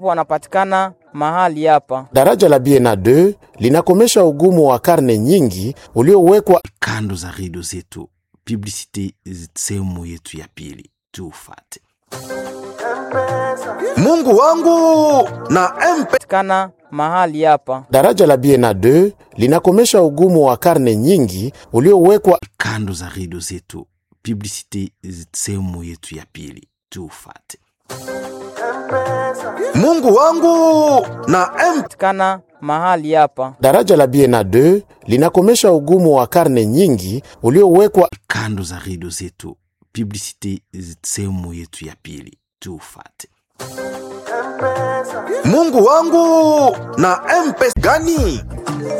wanapatikana mahali hapa. Daraja la Biena 2 linakomesha ugumu wa karne nyingi uliowekwa kando za redio zetu. Publicite sehemu yetu ya pili, tufate. Mungu wangu na MP Patikana mahali hapa. Daraja la Biena 2 linakomesha ugumu wa karne nyingi uliowekwa kando za redio zetu. Publicite sehemu yetu ya pili, tufate. Mungu wangu na MP Patikana mahali hapa. Daraja la Biena 2 linakomesha ugumu wa karne nyingi uliowekwa kando za redio zetu. Publicite sehemu yetu ya pili, tufate. Mungu wangu na MP gani